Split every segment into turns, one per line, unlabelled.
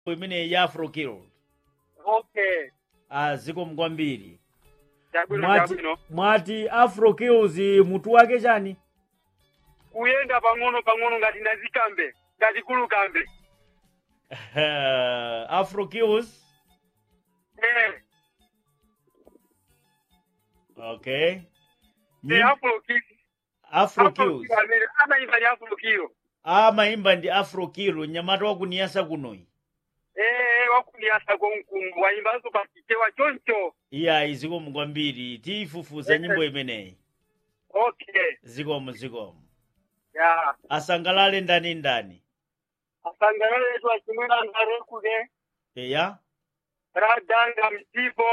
imeneyi ya afro killed
okay
ah, zikomo kwambiri
chabwino
mwati,
chabwino
mwati afro kills mutu wake chani
kuyenda pang'ono pang'ono ngati ndazikambe ngati kulukambe
afro kills
eh
okay
eh
Nyim-
afro kilo
afro
afro
kills
kilo amene amayimba ni afro kilo
amayimba ndi afro kill nyamata wakuniyasa kunoyi
eh wakuniyasa konkungu wayimbanso pachichewa choncho
iyayi zikomo kwambiri tiyifufuza nyimbo imeneyi
okay
zikomo zikomo
ya
asangalale ndani ndani
asangalaletu achimwena ndarekude
eya
radanga msipo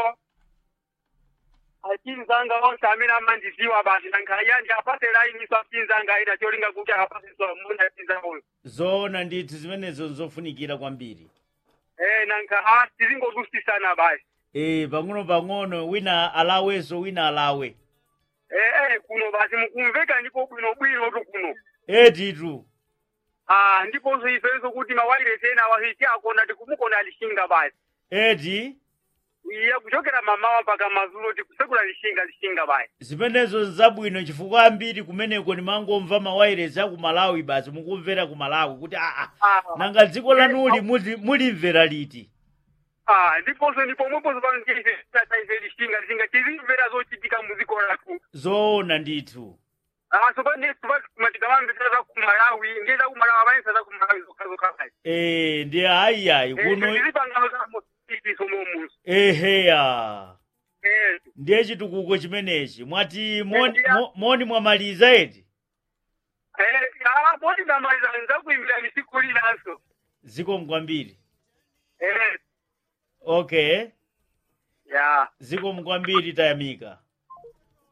achinzanga onse amene amandiziwa basi nankhayandi apase laini so achinzanga aita cholinga kuti apase so muna achinzanga uyo
zoona ndithu zimenezo nzofunikira kwambiri
eh nankha ha tizingodusisana basi
e pang'ono pang'ono wina alawenso wina alawe
eh eh kuno basi mukumveka ndipo bwino bwino tu kuno
etitu
ah ndiponso ifenso kuti mawairesi ena awahiti akona tikumukona alishinga basi
eti
iya kuchokera mamawa mpaka mazulo tikusekula lishinga lishinga basi
zimenezo nzabwino chifukwa ambiri kumeneko nimangomva mawairesi aku malawi basi mukumvera ku malawi kuti aa
ah
nanga dziko lanuli muli- mulimvera liti
ah ndiponso ndipomweponso pangeife tataife lishinga lishinga tizimvera zochitika muziko lathu
zoona ndithu
Ah, so pande matikamamvesera za kumalawi ngeza kumalawi amayesa za kumalawi zokhazokha basi
e ndi ayiyayi kuno
tizipangano za motiso momuso
eheya
eh
ndiye chitukuko chimenechi mwati moni,
Ndiya.
mo- moni mwamaliza eti
eh ah poti ndamaliza nzakuimbira misiku linanso
zikomo kwambiri
eh
okay
ya
zikomo kwambiri tayamika